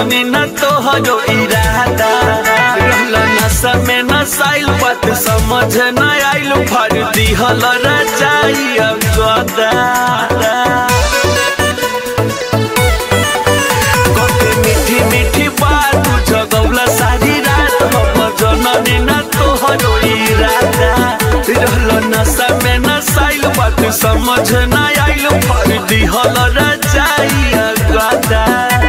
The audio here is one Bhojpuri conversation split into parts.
जननी न तोहरो इरादा रहल नशा में नसाइल बात समझ न आइल फर दिहल रचाई अब गदा कते मीठी मीठी बात जगौला सारी रात हम जननी न तोहरो इरादा रहल नशा में नसाइल बात समझ न आइल फर दिहल रचाई अब गदा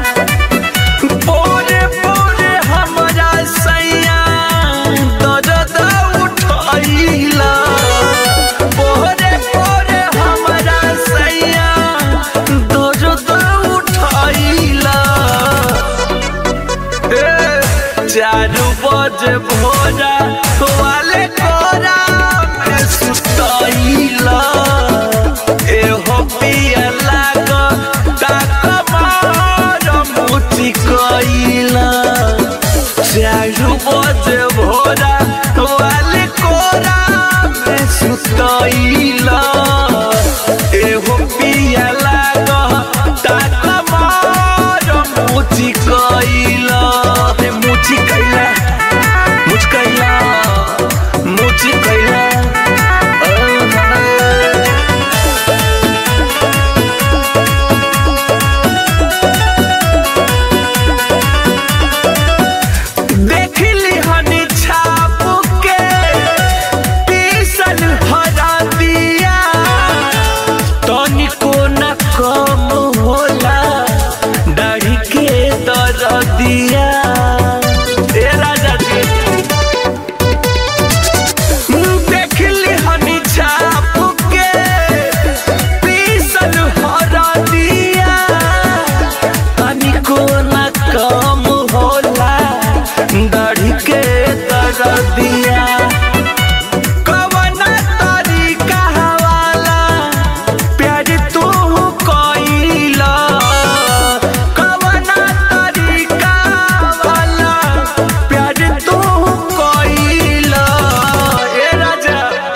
पोरे पोरे हमरा सैया दर्द उठैला पोरे पोरे हमरा सैया दर्द उठैला ए चारू बजे भोरा वाले कोरा में सुतैला एहो पिया लाग ताक मार मुठी कैला चारू बजे भोरा वाले कोरा में सुतैला एहो पिया लाग ताक मार मुठी कैला ए मुठी कैला मुझ कैला मुझ कैला देखली हनी छाप के पीसल हरा दिया तनिको न कम होला दाढ़ी के दर दिया ए राजा जी देखली हनी छाप के पीसल हरा दिया तनिको न कम होला दाढ़ी के दर दिया कवना तरीका वाला प्यार तू कइला कवना तरीका वाला प्यार तू कइला ए राजा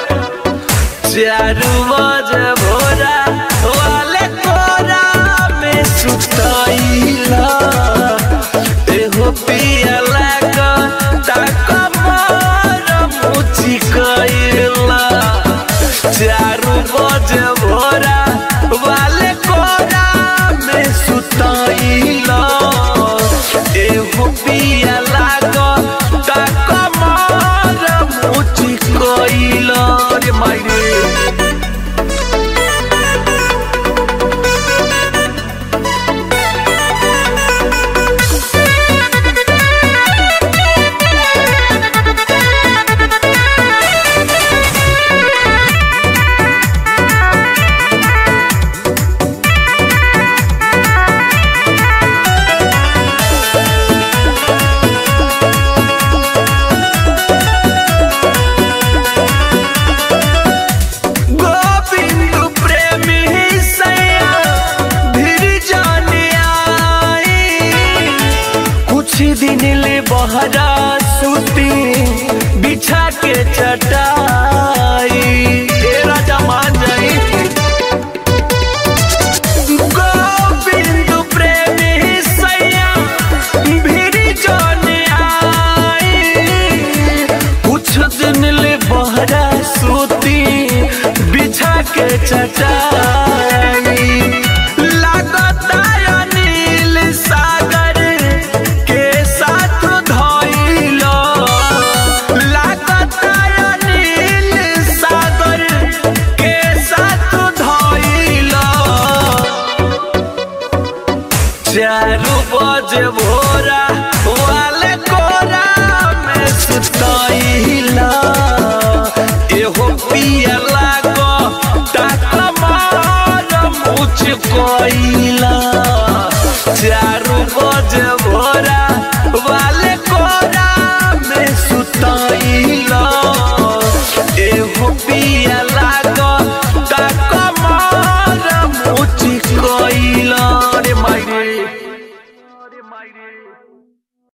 चारू बजे भोरा वाले कोरा में सुतैला एहो पिया लाग ताक मार मुची कैला चारू बजे भोरा वाले कोरा में सुतैला एहो पिया लाग ताक मार मुची कैला रे मायरे गोविंद प्रेमी सैया धीर जाने आई कुछ दिन ले बहरा सूती बिछा के चटाई ए राजा मान जाई गोविंद प्रेमी सैया भीड़ जाने आई कुछ दिन ले बहरा सूती बिछा के चटाई लागता अनिल सागर के साथ धइलो लागता अनिल सागर के साथ धइलो चारू बजे भोरा वाले कोरा में सुतैला एहो पिया लागो ताक मार मुझ कोइला